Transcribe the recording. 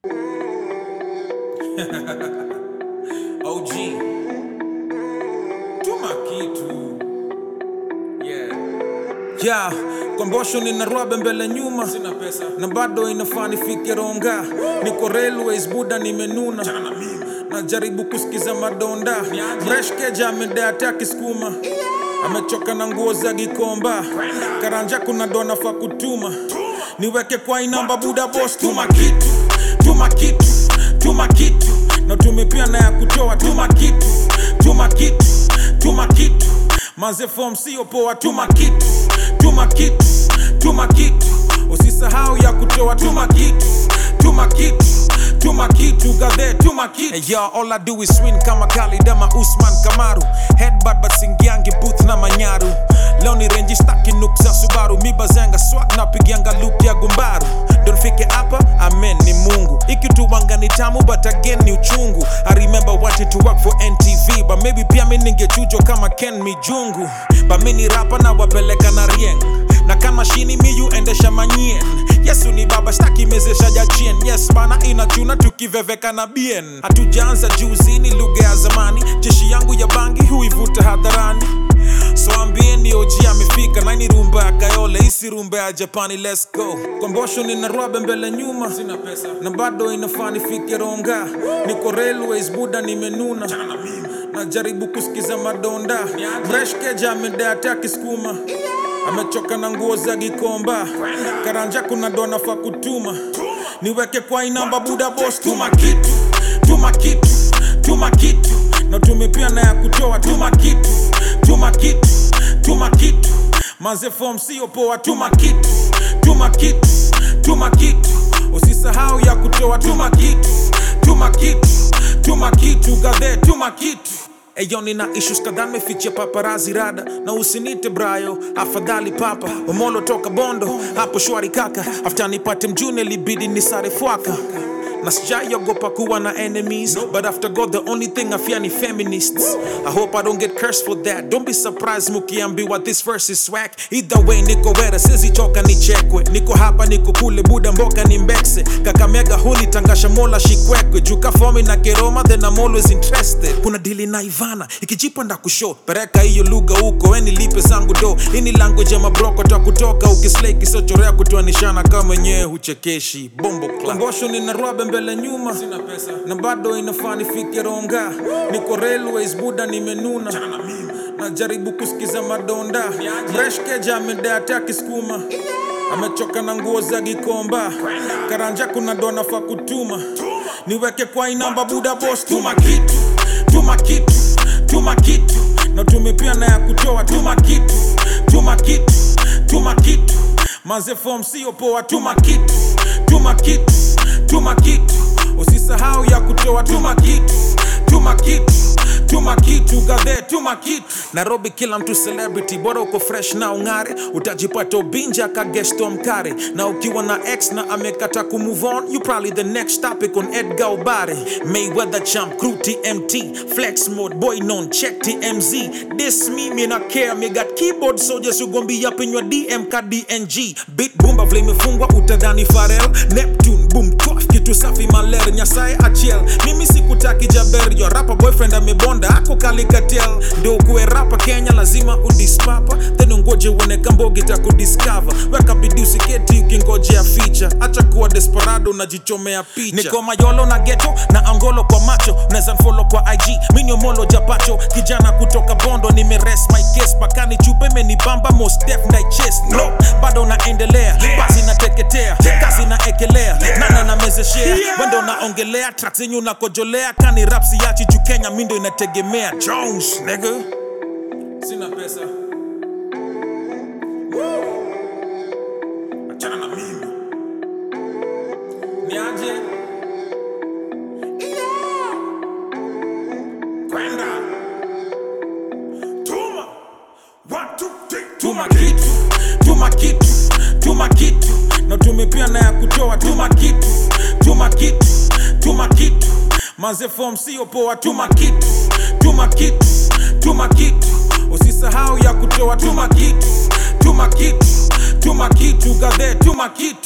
OG tuma kitu yeah. ya kombosho nina rwabe mbele nyuma Sina pesa na bado inafaa nifike ronga niko railways buda nimenuna na mimi najaribu kusikiza madonda Niaje? mreshkeja amedea taki skuma amechoka na nguo za gikomba karanja kuna dona fa kutuma niweke kwa inamba buda bos tuma kitu tuma kitu tuma kitu na tumepia na ya kutoa tuma kitu tuma kitu tuma kitu maze form sio poa tuma kitu tuma kitu tuma kitu usisahau ya kutoa tuma kitu tuma kitu tuma kitu gadhe tuma kitu hey, yo, all I do is win kama kalidama usman kamaru headbutt but singiangi booth na manyaru leo ni renji staki nuk za subaru mibazenga swag napigianga loop ya gumbaru donfike hapa amen ni mungu ikituwanga ni tamu but again ni uchungu i remember wanting to work for ntv but maybe pia mi ningechujwa kama ken mijungu but mi ni rapa na wapeleka na rieng na kama shini miyu endesha manyien yesu ni baba shtaki mezesha jachien yes bana inachuna tukiveveka na bien hatujaanza juzi ni lugha ya zamani jeshi yangu ya bangi huivuta hadharani so ambieni oji amefika naini rumba ya kayole isi rumba ya japani let's go kombosho nina rwabe mbele nyuma Sina pesa na bado inafaa nifike ronga niko railways buda nimenuna na mimi najaribu kusikiza madonda Niaje? mreshkeja amedea taki skuma amechoka na nguo za gikomba karanja kuna dona fa kutuma niweke kwa inamba buda bos tuma kitu tuma kitu tuma kitu na tumepia na ya kutoa tuma kitu tuma kitu tuma kitu maze form sio poa tuma kitu tuma kitu tuma kitu usisahau ya kutoa tuma kitu tuma kitu tuma kitu gadhe tuma kitu Eyo nina issues kadhaa mefichia paparazi rada na usinite brayo afadhali papa omolo toka bondo hapo shwari kaka after nipate mjune libidi nisare fwaka na sijaiogopa kuwa na enemies but after god the only thing i fear ni feminists i hope i don't get cursed for that don't be surprised mukiambiwa this verse is swag either way niko wera sizichoka nichekwe niko hapa niko kule buda mboka ni mbekse kakamega huni tangasha mola shikwekwe juka fomi na keroma then i'm always interested kuna dili na ivana ikijipa nda kusho pereka hiyo lugha huko weni lipe zangu do ini language ya mabroko ta kutoka ukislei kisochorea kutoanishana kama wenyewe huchekeshi bombo klambosho nina rwabe mbele nyuma Sina pesa na bado inafaa nifike ronga niko railways buda nimenuna na mimi najaribu kusikiza madonda Niaje? mreshkeja amedea taki skuma amechoka na nguo za gikomba karanja kuna dona fa kutuma niweke kwa inamba buda bos tuma kitu tuma kitu tuma kitu na tumepia na ya kutoa tuma kitu tuma kitu tuma kitu maze form sio poa tuma kitu tuma kitu tuma kitu usisahau ya kutoa tuma kitu tuma kitu tuma kitu gadhe tuma kitu nairobi kila mtu celebrity bora uko fresh na ung'are utajipata ubinja kagesto mkare na ukiwa na x na amekata kumove on you probably the next topic on edgar ubare mayweather champ crew tmt flex mode boy non check tmz this me me na care me got keyboard soldiers ugombi up in your dm ka dng beat bumba vile imefungwa utadhani farel neptune boom twaf kitu safi maler nyasaye achiel mimi sikutaki jaber yo rapa boyfriend amebonda ako kalikatel ndio kuwe rapa kenya lazima udispapa then ungoje uone kambogi takudiscover weka bidii usiketi ukingojea ficha acha kuwa desperado unajichomea picha niko mayolo na geto na angolo kwa macho unaweza nfolo kwa ig miniomolo japacho kijana kutoka bondo nimeres my case pakani chupe menibamba most def na chest no bado naendelea basi nateketea kazi naekelea nana namezeshea wendo naongelea track zenyu nakojolea kani rapsi yachi juu kenya mindo inategemea jones nigga Sina pesa Achana na mimi Niaje Kwenda Tuma One, two, three tuma kitu tuma kitu tuma kitu na tumepia na ya kutoa tuma kitu tuma kitu tuma kitu maze form sio poa tuma kitu tuma kitu tuma kitu usisahau ya kutoa tuma kitu tuma kitu tuma kitu gadhe tuma kitu